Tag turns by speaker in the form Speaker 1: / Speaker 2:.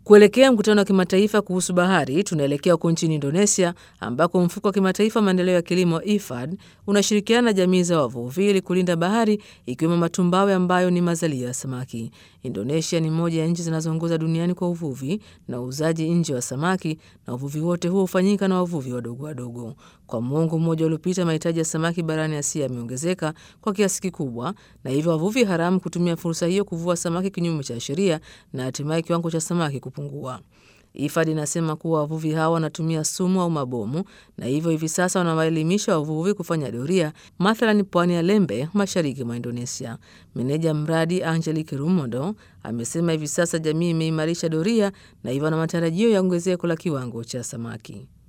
Speaker 1: Kuelekea mkutano wa kimataifa kuhusu bahari, tunaelekea huko nchini Indonesia ambako mfuko wa kimataifa maendeleo ya kilimo IFAD unashirikiana na jamii za wavuvi ili kulinda bahari ikiwemo matumbawe ambayo ni mazalia ya samaki. Indonesia ni moja ya nchi zinazoongoza duniani kwa uvuvi na uuzaji nje wa samaki, na uvuvi wote huo hufanyika na wavuvi wadogo wadogo. Kwa muongo mmoja uliopita, mahitaji ya samaki barani Asia yameongezeka kwa kiasi kikubwa, na hivyo wavuvi haramu kutumia fursa hiyo kuvua samaki kinyume cha sheria na hatimaye kiwango cha samaki kupungua. IFAD inasema kuwa wavuvi hawa wanatumia sumu au mabomu na hivyo hivi sasa wanawaelimisha wavuvi kufanya doria, mathalan pwani ya Lembe, mashariki mwa Indonesia. Meneja mradi Angelique Rumondo amesema hivi sasa jamii imeimarisha doria na hivyo na matarajio ya ongezeko la kiwango cha samaki.